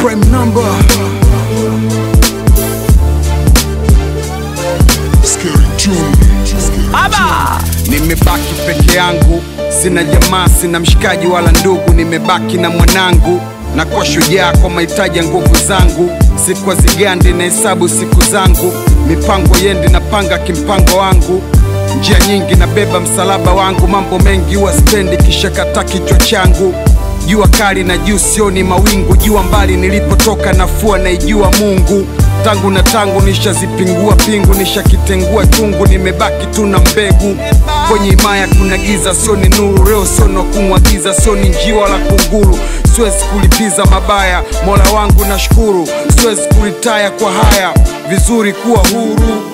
prime number Scary tune. Aba! Nimebaki peke yangu, sina jamaa, sina mshikaji wala ndugu, nimebaki na mwanangu na kwa shujaa kwa mahitaji ya nguvu zangu, si kwa zigandi na hesabu siku zangu, mipango yendi napanga kimpango wangu, njia nyingi nabeba msalaba wangu, mambo mengi huwa spendi kisha kata kichwa changu jua kali na juu sioni mawingu, jua mbali nilipotoka nafua naijua Mungu tangu na tangu nishazipingua pingu, nishakitengua chungu, nimebaki tu na mbegu kwenye himaya. Kuna giza, sio ni nuru. Leo sio na kumwagiza, sio ni njiwa la kunguru. Siwezi kulipiza mabaya, mola wangu nashukuru. Siwezi kulitaya kwa haya, vizuri kuwa huru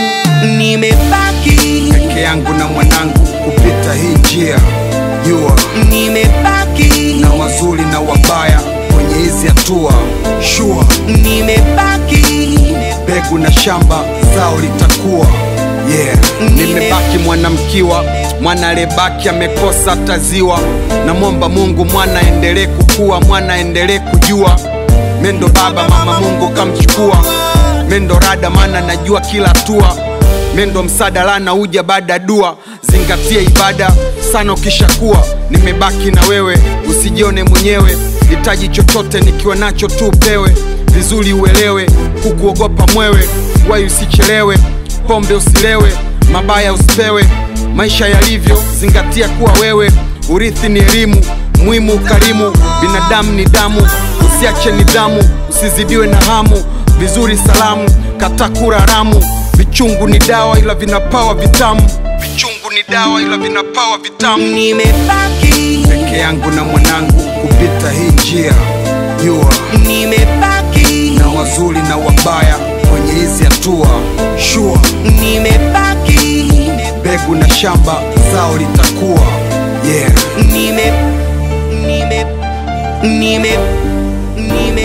Nimebaki, peke yangu na mwanangu kupita hii njia. Jua nimebaki, na wazuri na wabaya kwenye hizi hatua, shua nimebaki, mbegu na shamba zao litakuwa yeah. Nimebaki mwanamkiwa, mwana aliyebaki amekosa taziwa. Namwomba Mungu mwana endelee kukua, mwana endelee kujua mendo baba mama Mungu kamchukua mendo rada, maana najua kila hatua mendo msada lana uja baada ya dua. Zingatia ibada sana ukishakuwa. Nimebaki na wewe, usijione mwenyewe. Hitaji chochote nikiwa nacho tu upewe, vizuri uelewe, kukuogopa mwewe, wai usichelewe, pombe usilewe, mabaya usipewe, maisha yalivyo, zingatia kuwa wewe. Urithi ni elimu, muhimu ukarimu, binadamu ni damu, usiache nidhamu, usizidiwe na hamu, vizuri salamu, kata kura haramu, vichungu ni dawa ila vinapawa vitamu, vichungu ni dawa ila vinapawa vitamu nimebaki, peke yangu na mwanangu kupita hii njia, jua nimebaki, na wazuri na wabaya kwenye hizi hatua, shua nimebaki, mbegu na shamba zao litakuwa yeah. nime, nime, nime, nime,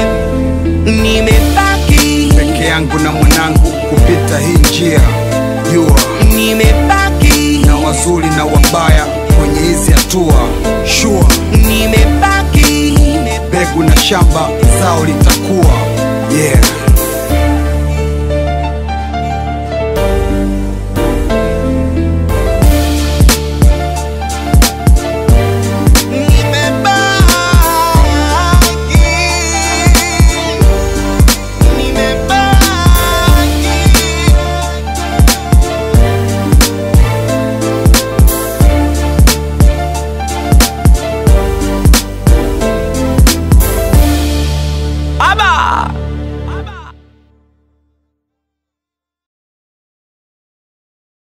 nimebaki, peke yangu na mwanangu kupita hii njia, jua nimebaki, na wazuri na wabaya kwenye hizi hatua, shua nimebaki, mbegu na shamba zao litakuwa yeah.